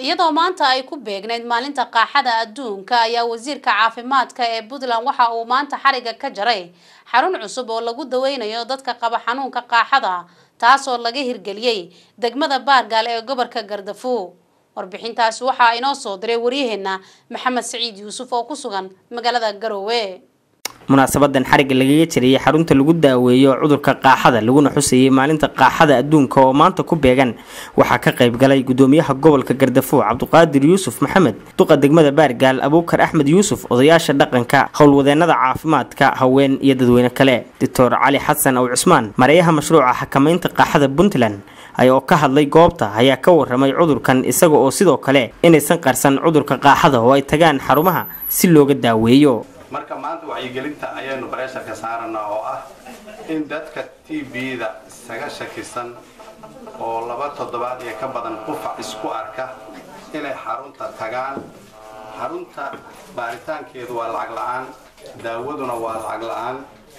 iyadoo maanta ay ku beegnayd maalinta qaaxada adduunka ayaa wasiirka caafimaadka ee puntland waxa uu maanta xariga ka jaray xarun cusub oo lagu daweynayo dadka qaba xanuunka qaaxada taasoo laga hirgeliyey degmada baargaal ee gobolka gardafuo warbixintaasi waxaa inoo soo diray waryaheena maxamed saciid yuusuf oo ku sugan magaalada garoowe munaasabadan xarigga lagaga jirayay xarunta lagu daaweeyo cudurka qaaxada laguna xusayay maalinta qaaxada adduunka oo maanta ku beegan waxaa ka qayb galay gudoomiyaha gobolka gardafuo cabdiqaadir yuusuf maxamed duqa degmada baargaal abuukar axmed yuusuf odayaasha dhaqanka howlwadeenada caafimaadka haween iyo dadweyne kale doctor cali xasan ow cusmaan mareeyaha mashruuca xakamaynta qaaxada puntland oo ka hadlay goobta ayaa ka waramay cudurkan isaga oo sidoo kale inaysan qarsan cudurka qaaxada oo ay tagaan xarumaha si looga daaweeyo marka maanta wacyigelinta ayaynu bareesharka saaranaa oo ah in dadka t b-da isaga shakisan oo laba toddobaad iyo ka badan qufac isku arka inay xarunta tagaan xarunta baaritaankeedu waa lacag la-aan daawaduna waa lacag la-aan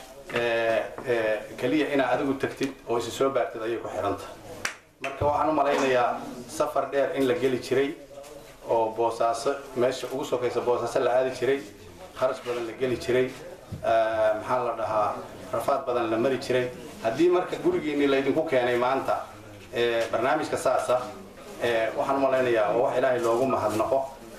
keliya inaad adigu tagtid oo isi soo baartid ayay ku xidhanta marka waxaan u malaynayaa safar dheer in la geli jiray oo boosaaso meesha ugu sokaysa boosaaso la aadi jiray kharash badan la geli jiray maxaa la dhahaa rafaad badan la mari jiray haddii marka gurigiinii laydinku keenay maanta barnaamijka saasa waxaan u malaynayaa oo wax ilaahay loogu mahadnaqo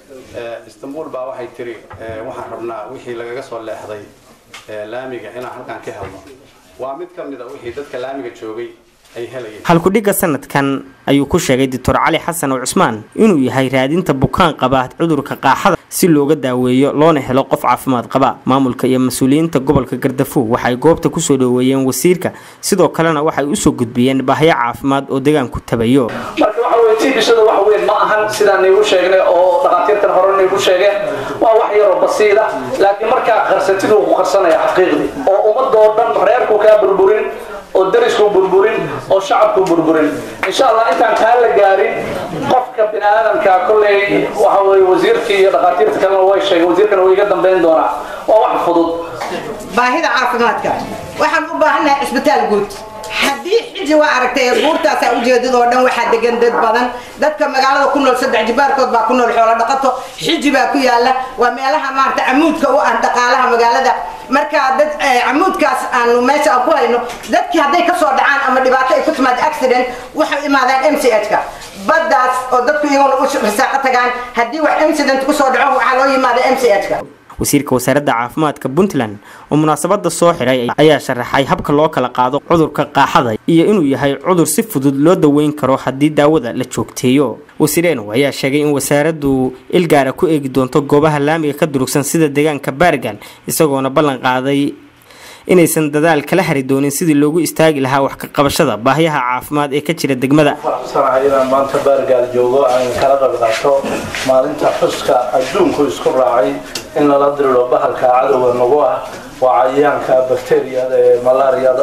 istanbul baa waxay tiri waxaan rabnaa wixii lagaga soo leexday laamiga inaan halkaan ka helno waa mid ka mid a wixii dadka laamiga joogay halkudhigga sanadkan ayuu ku sheegay doctor cali xasan oo cusmaan inuu yahay raadinta bukaan qaba cudurka qaaxada si looga daaweeyo loona helo qof caafimaad qaba maamulka iyo mas-uuliyiinta gobolka gardafuo waxay goobta kusoo dhoweeyeen wasiirka sidoo kalena waxay usoo gudbiyeen baahyo caafimaad oo deegaanku tabayo marka waxa weye tiibishada wax weyn ma ahan sidaan niigu sheegnay oo dhakhaatiirtan hore niigu sheegeen waa wax yaroo basiida laakiin markaa qarsatiduu ku qarsanaya xaqiiqdii oo ummadoo dhan reerku kaa burburin oo darisku burburin oo shacabku burburin insha allah intaan kaa la gaarin qofka bini aadamka kolley waxa weye wasiirkii iyo dhakhaatiirta kalena way sheegeen wasiirkana way iga dambayn doonaa waa wax fudud baahida caafimaadka waxaan u baahannahay cisbitaal guud haddii xiji waa aragtay buurtaasaa ujeedadoo dhan waxaa degan dad badan dadka magaalada ku nool saddex jibaarkood baa ku nool xoolo dhaqato xiji baa ku yaala waa meelaha maarata camuudka u ah dhaqaalaha magaalada marka dad camuudkaas aanu meesha aan ku hayno dadkii hadday kasoo dhacaan ama dhibaato ay ku timaado accident waxay imaadaan m c h ka baddaas oo dadku iyaguna u risaaqo tagaan haddii wax incident kusoo dhaco waxaa loo yimaada m c h ka wasiirka wasaaradda caafimaadka puntland oo munaasabada soo xiray ayaa sharaxay habka loo kala qaado cudurka qaaxada iyo inuu yahay cudur si fudud loo daweyn karo haddii daawada la joogteeyo wasiireenow ayaa sheegay in wasaaraddu ilgaara ku eegi doonto goobaha laamiga ka durugsan sida deegaanka baargaal isagoona ballan qaaday inaysan dadaal kala hari doonin sidii loogu istaagi lahaa wax ka qabashada baahyaha caafimaad ee ka jira degmada faraxsanahay inaan maanta baargaal joogo aan kala qayb qaato maalinta xuska adduunku isku raacay in lala diriro bahalka cadowga nagu ah waa cayayaanka bakteriyada ee malaariyada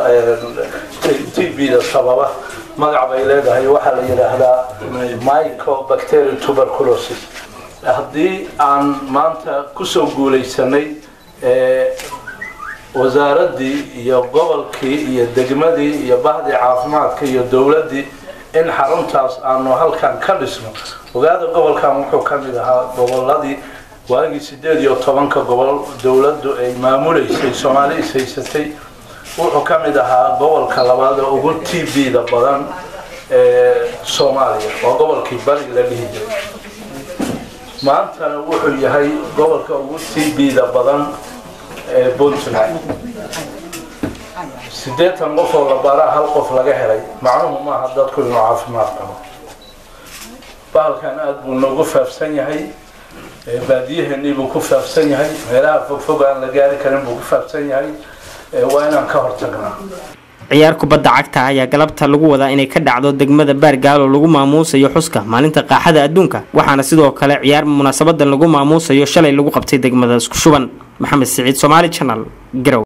t b-da sababa magac bay leedahay waxaa la yidhaahdaa mycobacterial tuberculosis haddii aan maanta kusoo guulaysanay wasaaraddii iyo gobolkii iyo degmadii iyo bahdii caafimaadka iyo dowladdii in xaruntaas aanu halkan ka dhisno ogaada gobolkan wuxuu ka mid ahaa goboladii waagii sideed iyo tobanka gobol dowladdu ay maamuleysay soomaali is haysatay wuxuu ka mid ahaa gobolka labaad ee ugu t b-da badan ee soomaaliya waa gobolkii bari la dhihi jiray maantana wuxuu yahay gobolka ugu t b-da badan ee puntland siddeetan qof oo la baraa hal qof laga helay macnuhu maaha dadku inuu caafimaad qabo bahalkan aada buu noogu faafsan yahay baadiyaheenii buu ku faafsan yahay meelaha fogfog aan la gaari karin buu ku faafsan yahay waa inaan ka hortagnaa ciyaar kubadda cagta ayaa galabta lagu wadaa inay ka dhacdo degmada baargaal oo lagu maamuusayo xuska maalinta qaaxada adduunka waxaana sidoo kale ciyaar munaasabadan lagu maamuusayo shalay lagu qabtay degmada isku shuban maxamed siciid somaali janal garow